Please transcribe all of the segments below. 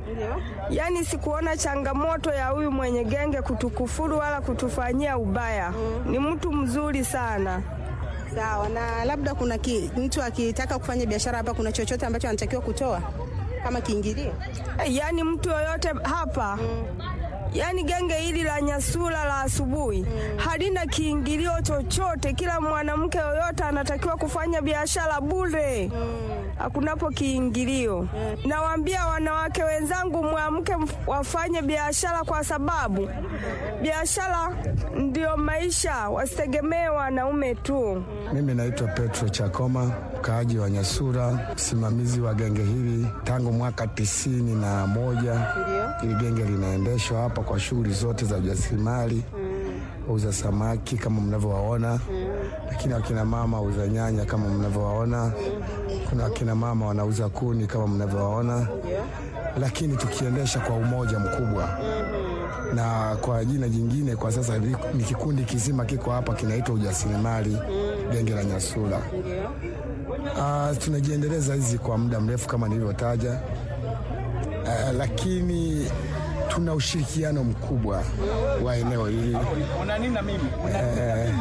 Ndio. Yaani sikuona changamoto ya huyu mwenye genge kutukufuru wala kutufanyia ubaya. Ni mtu mzuri sana. Sawa, na labda kuna ki, mtu akitaka kufanya biashara hapa, kuna chochote ambacho anatakiwa kutoa kama kiingilio? Yaani mtu yoyote hapa Yaani genge hili la Nyasula la asubuhi halina kiingilio chochote. Kila mwanamke yoyote anatakiwa kufanya biashara bure, hakunapo kiingilio. Nawaambia wanawake wenzangu, mwamke mf- wafanye biashara, kwa sababu biashara ndio maisha, wasitegemee wanaume tu. Mimi naitwa Petro Chakoma, mkaaji wa Nyasura, msimamizi wa genge hili tangu mwaka tisini na moja. Hili genge linaendeshwa hapa kwa shughuli zote za ujasiriamali, wauza samaki kama mnavyowaona, lakini wakina mama wauza nyanya kama mnavyowaona, kuna wakina mama wanauza kuni kama mnavyowaona, lakini tukiendesha kwa umoja mkubwa na kwa jina jingine kwa sasa li- ni kikundi kizima kiko hapa kinaitwa ujasiriamali genge la Nyasula. Uh, tunajiendeleza hizi kwa muda mrefu kama nilivyotaja, uh, lakini tuna ushirikiano mkubwa wa eneo hili Eh,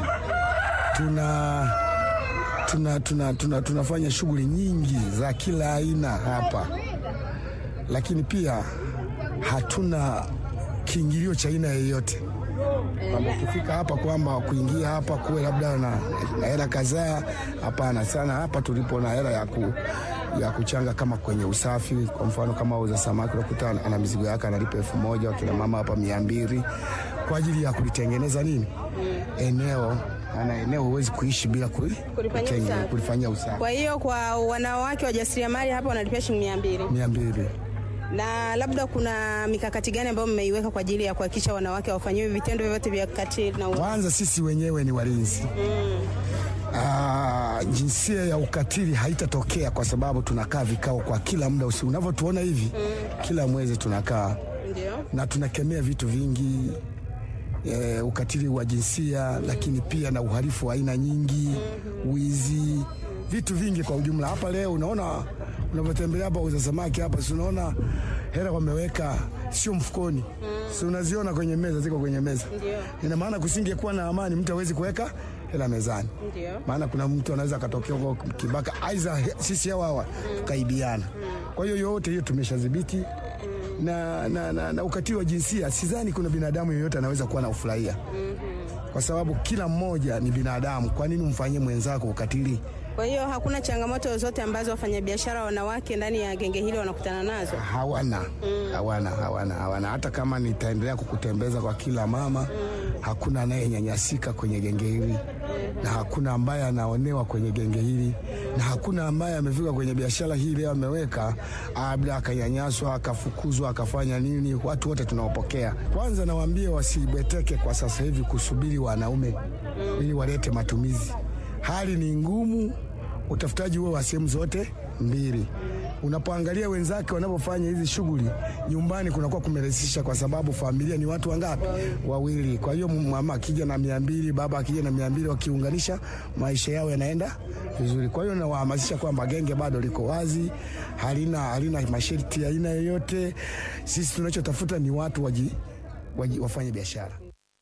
tuna tuna, tuna, tuna tunafanya shughuli nyingi za kila aina hapa, lakini pia hatuna kiingilio cha aina yoyote kwamba ukifika hapa kwamba kuingia hapa kuwe labda na na hela kadhaa. Hapana, sana hapa tulipo na hela ya, ku, ya kuchanga kama kwenye usafi. Kwa mfano kama uza samaki unakuta ana mizigo yake analipa elfu moja wakina mama hapa mia mbili kwa ajili ya kulitengeneza nini eneo ana eneo huwezi kuishi bila kuli- Kulifanyia kutenge- usafi. kulifanyia usafi Kwa hiyo kwa wanawake wajasiriamali hapa wanalipia shilingi mia mbili. mia mbili Na labda kuna mikakati gani ambayo mmeiweka kwa ajili ya kuhakikisha wanawake hawafanyiwi vitendo vyovyote vya ukatili na u- Kwanza sisi wenyewe ni walinzi Ah, jinsia ya ukatili haitatokea kwa sababu tunakaa vikao kwa kila muda usiku. Unavyotuona hivi kila mwezi tunakaa Ndio. na tunakemea vitu vingi e, ukatili wa jinsia lakini pia na uhalifu wa aina nyingi, wizi, vitu vingi kwa ujumla. Hapa leo unaona unavyotembelea hapa uza samaki hapa, si unaona hela wameweka sio mfukoni, si unaziona kwenye meza, ziko kwenye meza. Ina maana kusingekuwa na amani, mtu hawezi kuweka hela mezani, Ndio. maana kuna mtu anaweza akatokea huko kibaka, aidha sisi hawa hawa tukaibiana. Kwa hiyo yote hiyo tumeshadhibiti na, na, na, na ukatili wa jinsia sidhani kuna binadamu yeyote anaweza kuwa na ufurahia kwa sababu kila mmoja ni binadamu. Kwa nini umfanyie mwenzako ukatili? Kwa hiyo hakuna changamoto zote ambazo wafanyabiashara wanawake ndani ya genge hili wanakutana nazo. Hawana, hawana, hawana, hawana. Hata kama nitaendelea kukutembeza kwa kila mama, hakuna anayenyanyasika kwenye genge hili na hakuna ambaye anaonewa kwenye genge hili na hakuna ambaye amefika kwenye biashara hii leo ameweka labda akanyanyaswa akafukuzwa akafanya nini. Watu wote tunaopokea, kwanza nawaambia wasibweteke kwa sasa hivi kusubiri wanaume ili walete matumizi. Hali ni ngumu, utafutaji huo wa sehemu zote mbili. Unapoangalia wenzake wanapofanya hizi shughuli nyumbani, kunakuwa kumerahisisha kwa sababu familia ni watu wangapi? Wawili. Kwa hiyo mama akija na mia mbili, baba akija na mia mbili, wakiunganisha maisha yao yanaenda vizuri. Kwa hiyo nawahamasisha kwamba genge bado liko wazi, halina, halina masharti ya aina yoyote. Sisi tunachotafuta ni watu waji, waji, wafanye biashara.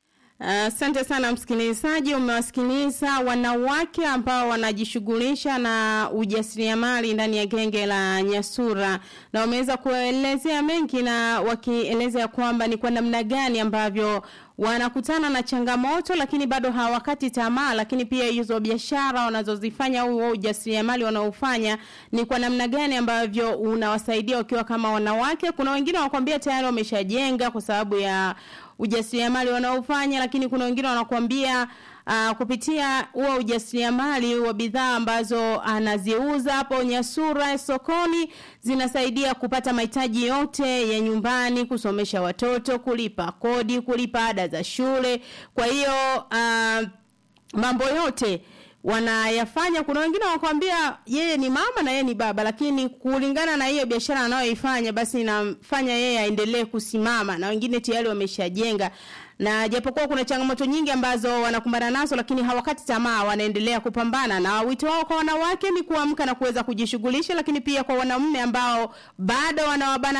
Asante sana msikilizaji, umewasikiliza wanawake ambao wanajishughulisha na ujasiriamali ndani ya genge la Nyasura, na wameweza kuelezea mengi na wakieleza kwamba ni kwa namna gani ambavyo wanakutana na changamoto, lakini bado hawakati tamaa, lakini pia hizo biashara wanazozifanya au huo ujasiriamali wanaofanya ni kwa namna gani ambavyo unawasaidia wakiwa kama wanawake. Kuna wengine wanakuambia tayari wameshajenga kwa sababu ya ujasiriamali wanaofanya, lakini kuna wengine wanakuambia uh, kupitia huo ujasiriamali wa bidhaa ambazo anaziuza hapo Nyasura sokoni zinasaidia kupata mahitaji yote ya nyumbani, kusomesha watoto, kulipa kodi, kulipa ada za shule. Kwa hiyo uh, mambo yote wanayafanya. Kuna wengine wanakuambia yeye ni mama na yeye ni baba, lakini kulingana na hiyo biashara anayoifanya basi inamfanya yeye aendelee kusimama, na wengine tayari wameshajenga na japokuwa kuna changamoto nyingi ambazo wanakumbana nazo, lakini hawakati tamaa, wanaendelea kupambana. Na wito wao kwa wanawake ni kuamka na kuweza kujishughulisha, lakini pia kwa wanaume ambao bado wanawabana